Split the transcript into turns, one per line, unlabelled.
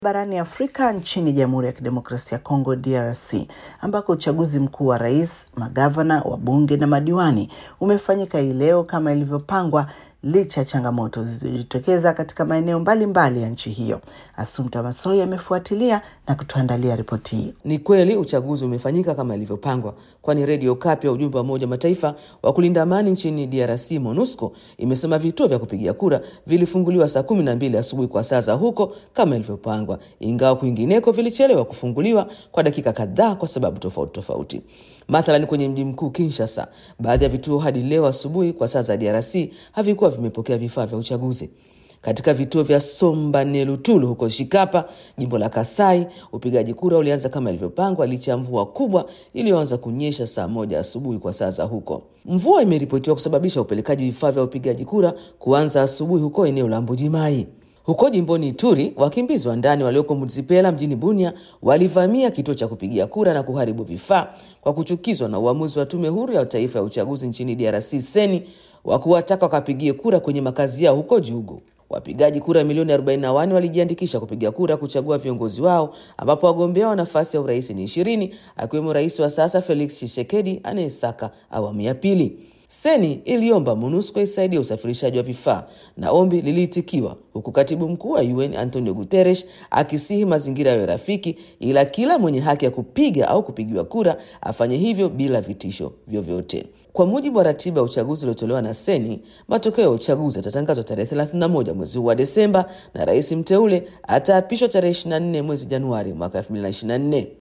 barani Afrika nchini Jamhuri ya Kidemokrasia ya Kongo DRC ambako uchaguzi mkuu wa rais, magavana, wabunge na madiwani umefanyika hii leo kama ilivyopangwa licha ya changamoto zilizojitokeza katika maeneo mbalimbali ya nchi hiyo. Assumpta Massoi amefuatilia na kutuandalia ripoti hii.
Ni kweli uchaguzi umefanyika kama ilivyopangwa, kwani redio Kapi ya ujumbe wa Umoja Mataifa wa kulinda amani nchini DRC MONUSCO imesema vituo vya kupigia kura vilifunguliwa saa kumi na mbili asubuhi kwa saa za huko kama ilivyopangwa, ingawa kwingineko vilichelewa kufunguliwa kwa dakika kadhaa kwa sababu tofauti tofauti. Mathalan, kwenye mji mkuu Kinshasa, baadhi ya vituo hadi leo asubuhi kwa saa za DRC havikuwa vimepokea vifaa vya uchaguzi. Katika vituo vya Sombanelutulu huko Shikapa, jimbo la Kasai, upigaji kura ulianza kama ilivyopangwa licha ya mvua kubwa iliyoanza kunyesha saa moja asubuhi kwa saa za huko. Mvua imeripotiwa kusababisha upelekaji vifaa vya upigaji kura kuanza asubuhi huko eneo la Mbujimai. Huko jimboni Ituri, wakimbizi wa ndani walioko Muzipela mjini Bunia walivamia kituo cha kupigia kura na kuharibu vifaa kwa kuchukizwa na uamuzi wa tume huru ya taifa ya uchaguzi nchini DRC seni wa kuwataka wakapigie kura kwenye makazi yao huko Jugu. Wapigaji kura milioni 41 walijiandikisha kupiga kura kuchagua viongozi wao, ambapo wagombea wa nafasi ya urais ni ishirini, akiwemo rais wa sasa Felix Tshisekedi anayesaka awamu ya pili. Seni iliomba MONUSCO isaidie usafirishaji wa vifaa na ombi liliitikiwa, huku katibu mkuu wa UN Antonio Guterres akisihi mazingira yayo rafiki, ila kila mwenye haki ya kupiga au kupigiwa kura afanye hivyo bila vitisho vyovyote. Kwa mujibu wa ratiba ya uchaguzi uliotolewa na Seni, matokeo ya uchaguzi yatatangazwa tarehe 31 mwezi huu wa Desemba na rais mteule ataapishwa tarehe 24 mwezi Januari mwaka 2024.